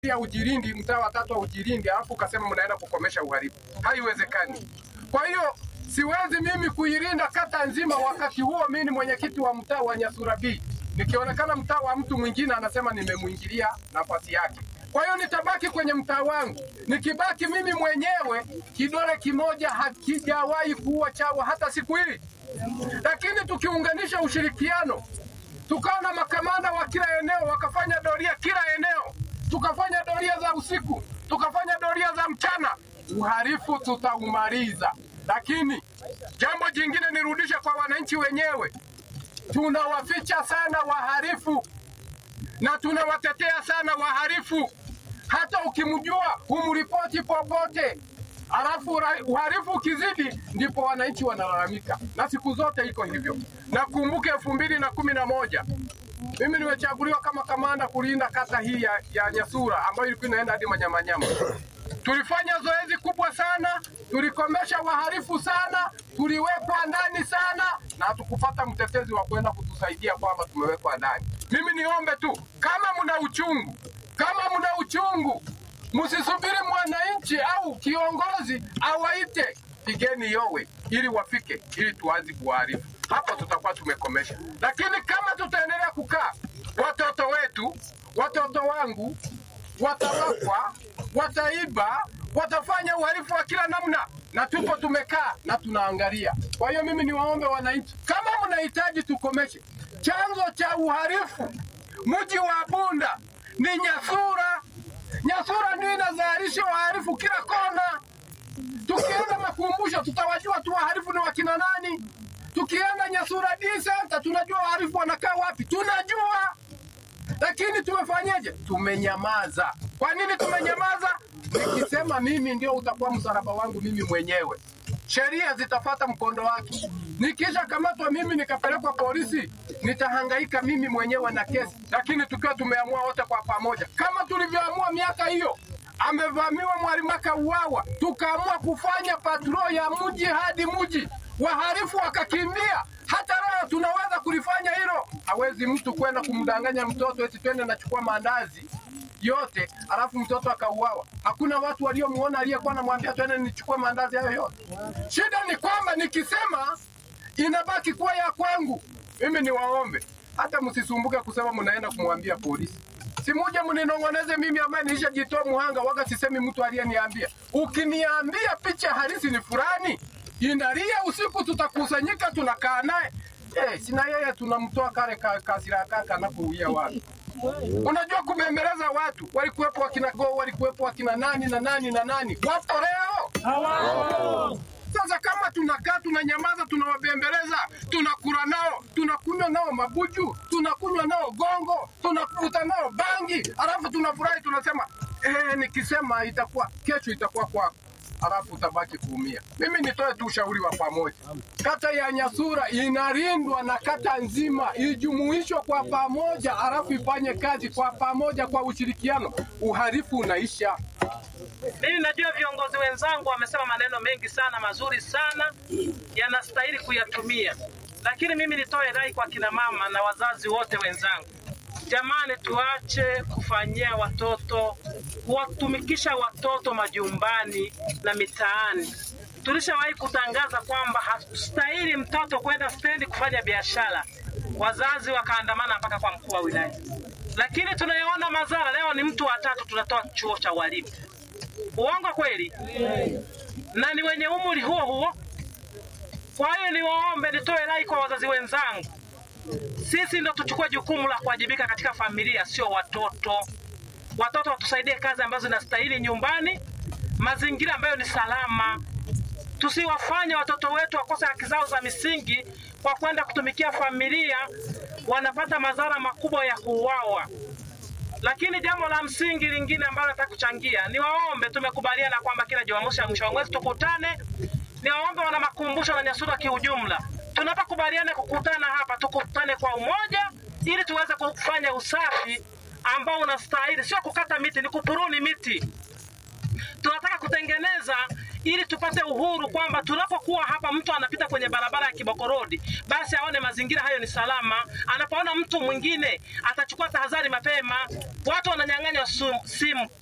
ya Ujirindi, mtaa wa tatu wa Ujirindi, alafu ukasema mnaenda kukomesha uhalifu. Haiwezekani. Kwa hiyo siwezi mimi kuilinda kata nzima, wakati huo mimi ni mwenyekiti wa mtaa wa Nyasura B, nikionekana mtaa wa mtu mwingine anasema nimemwingilia nafasi yake. Kwa hiyo nitabaki kwenye mtaa wangu. Nikibaki mimi mwenyewe, kidole kimoja hakijawahi kuua chawa hata siku hii, lakini tukiunganisha ushirikiano tukawa na makamanda wa kila eneo wakafanya doria kila eneo, tukafanya doria za usiku, tukafanya doria za mchana, uhalifu tutaumaliza. Lakini jambo jingine nirudishe kwa wananchi wenyewe, tunawaficha sana wahalifu na tunawatetea sana wahalifu. Hata ukimjua humripoti popote, alafu ra- uhalifu ukizidi, ndipo wananchi wanalalamika, na siku zote iko hivyo. Nakumbuka elfu mbili na kumi na moja mimi nimechaguliwa kama kamanda kulinda kata hii ya, ya Nyasura ambayo ilikuwa inaenda hadi Manyamanyama. Tulifanya zoezi kubwa sana, tulikomesha wahalifu sana, tuliwekwa ndani sana, na hatukupata mtetezi wa kwenda kutusaidia kwamba tumewekwa ndani. Mimi niombe tu, kama mna uchungu, kama mna uchungu, msisubiri mwananchi au kiongozi awaite, pigeni yowe ili wafike, ili tuanze kuwaarifu. Hapo tutakuwa tumekomesha, lakini kama tutaendelea kukaa, watoto wetu, watoto wangu watawakwa, wataiba, watafanya uhalifu wa kila namna, na tupo tumekaa na tunaangalia. Kwa hiyo mimi niwaombe wananchi, kama mnahitaji tukomeshe chanzo cha uhalifu, mji wa Bunda ni Nyasura. Nyasura ndio inazalisha wahalifu kila kona. Tukienda makumbusho tutawajua tu wahalifu ni wakina nani. Tukienda Nyasura D Center tunajua wahalifu wanakaa wapi, tunajua lakini tumefanyeje? Tumenyamaza. Kwa nini tumenyamaza? Nikisema mimi ndio utakuwa msalaba wangu mimi mwenyewe, sheria zitafata mkondo wake. Nikisha kamatwa mimi nikapelekwa polisi, nitahangaika mimi mwenyewe na kesi, lakini tukiwa tumeamua wote kwa pamoja, kama tulivyoamua miaka hiyo amevamiwa mwalimu akauawa, tukaamua kufanya patrol ya mji hadi mji, wahalifu wakakimbia. Hata leo tunaweza kulifanya hilo. Hawezi mtu kwenda kumdanganya mtoto eti twende nachukua maandazi yote alafu mtoto akauawa. Hakuna watu waliomuona aliyekuwa anamwambia twende nichukue maandazi hayo yote. Shida ni kwamba nikisema inabaki kuwa ya kwangu. Mimi niwaombe hata msisumbuke kusema mnaenda kumwambia polisi. Si muje mninong'oneze mimi ambaye nilishajitoa muhanga waga sisemi mtu aliyeniambia. Ukiniambia picha halisi ni fulani, inalia usiku, tutakusanyika tunakaa naye eh, sina yeye tunamtoa kale ka, kasira kaka anakuuia watu. Unajua kubembeleza watu, walikuwepo wakina Go, walikuwepo wakina nani na nani na nani, wapo leo sasa kama tunakaa tunanyamaza, tunawabembeleza, tunakula nao, tunakunywa nao mabuju, tunakunywa nao gongo, tunakuta nao bangi, alafu tunafurahi, tunasema eh, nikisema itakuwa kesho itakuwa kwako, alafu utabaki kuumia. Mimi nitoe tu ushauri wa pamoja, kata ya Nyasura inalindwa na kata nzima, ijumuishwe kwa pamoja, alafu ifanye kazi kwa pamoja, kwa ushirikiano, uhalifu unaisha. Mimi najua viongozi wenzangu wamesema maneno mengi sana mazuri sana, yanastahili kuyatumia, lakini mimi nitoe rai kwa kina mama na wazazi wote wenzangu, jamani, tuache kufanyia watoto, kuwatumikisha watoto majumbani na mitaani. Tulishawahi kutangaza kwamba hatustahili mtoto kwenda stendi kufanya biashara, wazazi wakaandamana mpaka kwa mkuu wa wilaya, lakini tunayoona madhara leo ni mtu wa tatu tunatoa chuo cha walimu. Uongo kweli? Na ni wenye umri huo huo. Kwa hiyo niwaombe, nitoe rai kwa wazazi wenzangu, sisi ndo tuchukue jukumu la kuwajibika katika familia, sio watoto. Watoto watusaidie kazi ambazo zinastahili nyumbani, mazingira ambayo ni salama. Tusiwafanye watoto wetu wakose haki zao za misingi kwa kwenda kutumikia familia, wanapata madhara makubwa ya kuuawa. Lakini jambo la msingi lingine ambalo nataka kuchangia, ni waombe, tumekubaliana kwamba kila Jumamosi ya mwisho wa mwezi tukutane. Ni waombe wana makumbusho na Nyasura kiujumla, tunapokubaliana kukutana hapa, tukutane kwa umoja ili tuweze kufanya usafi ambao unastahili, sio kukata miti, ni kupuruni miti. tunataka kutengeneza ili tupate uhuru kwamba tunapokuwa hapa, mtu anapita kwenye barabara ya Kiboko Road, basi aone mazingira hayo ni salama. Anapoona mtu mwingine atachukua tahadhari mapema. Watu wananyang'anywa su- simu